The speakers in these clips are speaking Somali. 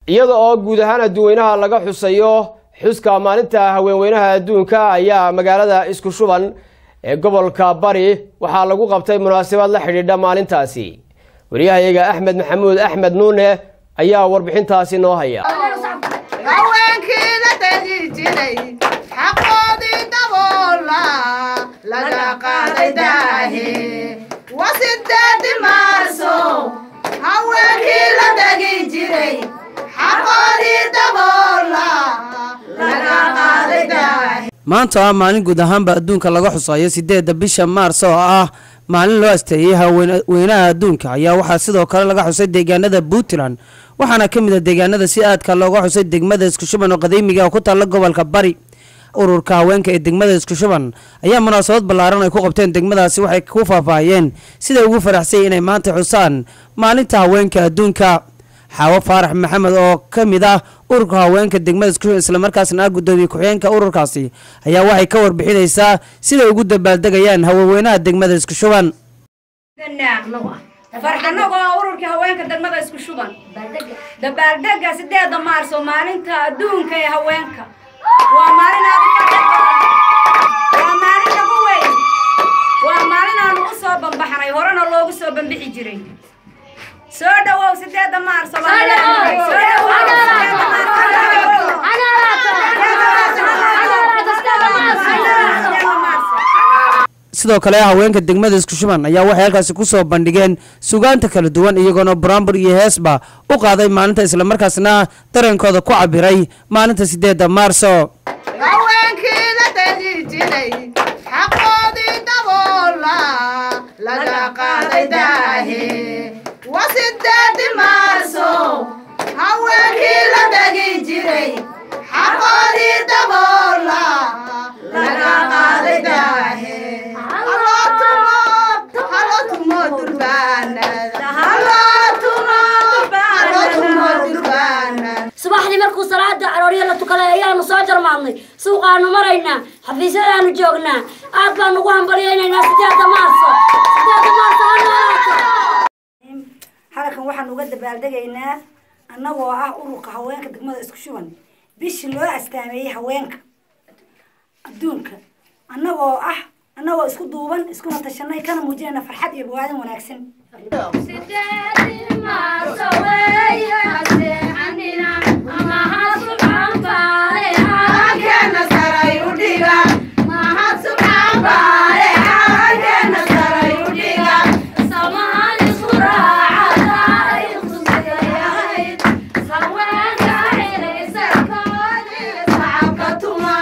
iyada oo guud ahaan adduweynaha laga xusayo xuska maalinta haweenweynaha adduunka ayaa magaalada isku shuban ee gobolka bari waxaa lagu qabtay munaasabad la xidhiidha maalintaasi wariyahayaga axmed maxamuud axmed nuune ayaa warbixintaasi noo haya haweenkii la tegi jiray xaqoodii daboola laga qaaday daahe wasideedi maarso haweenkii la tegi jiray xaqoodii daboola laga qaaday daahe maanta waa maalin guud ahaanba adduunka laga xusayo sideedda bisha maars oo ah maalin loo asteeyey haweenweynaha adduunka ayaa waxaa sidoo kale laga xusay deegaanada puntland waxaana ka mid a deegaanada si aadka looga xusay degmada iskushuban oo qadiimiga oo ku taalla gobolka bari ururka haweenka ee degmada iskushuban ayaa munaasabad ballaaran ay ku qabteen degmadaasi waxay ku faahfaahiyeen siday ugu faraxsay inay maanta xusaan maalinta haweenka adduunka xaawo faarax maxamed oo ka mid ah ururka haweenka degmada iskushuban islamarkaasna ah guddoomiye ku-xigeenka ururkaasi ayaa waxay ka warbixinaysaa siday ugu dabaaldegayaan haweenweynaha degmada iskushuban farxanagoo ururkii haweenka degmada isku shuban dabaaldega sideeda maarso maalinta adduunka ee haweenka waa maalin aad u farxad badan waa maalin lagu weyn waa maalin aanu u soo bambaxnay horena loogu soo bambixi jiray soo dhawow sideeda maarso soo sidoo kale haweenka degmada iskushuban ayaa waxay halkaasi kusoo bandhigeen sugaanta kala duwan iyagoona buraanbur iyo heesba u qaaday maalinta islamarkaasna dareenkooda ku cabiray maalinta sideedda maarso haweenkii la tegi jiray xaqoodii daboola laga qaaday daahe wasideedi maarso haweenkii la tegi jiray xaqoodii daboola laga qaaday daahe Halo tumo, halo tumo durbaanada, halo tumo, halo tumo durbaanada. subaxdii markuu salaada arooryo la tukaday ayaanu soo jarmaadnay suuqaanu maraynaa xafiisyadaanu joognaa aad baanu ugu hambalyaynaynaa sideeda maarso sideeda maarso ha noolaato halkan waxaan uga dabaaldegaynaa annagoo ah ururka haweenka degmada isku shuban bishii loo astaameeyey haweenka adduunka annagoo ah annagoo isku duuban iskuna tashanay kana muujinayna farxad iyo bogaadin wanaagsan Halkeena saray u dhiga, mahad subxaan baale, halkeena saray u dhiga. Shacabka tuma,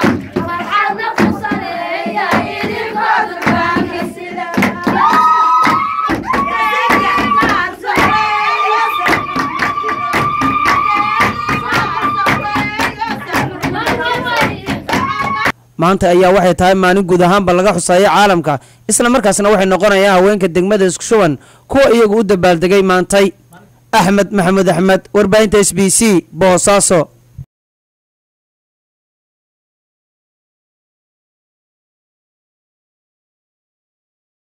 maanta ayaa waxay tahay maalin guud ahaanba laga xusayo caalamka islamarkaasna waxay noqonayaan haweenka degmada iskushuban kuwa iyagu u dabaaldegay maantay axmed maxamuud axmed warbaahinta s b c boosaaso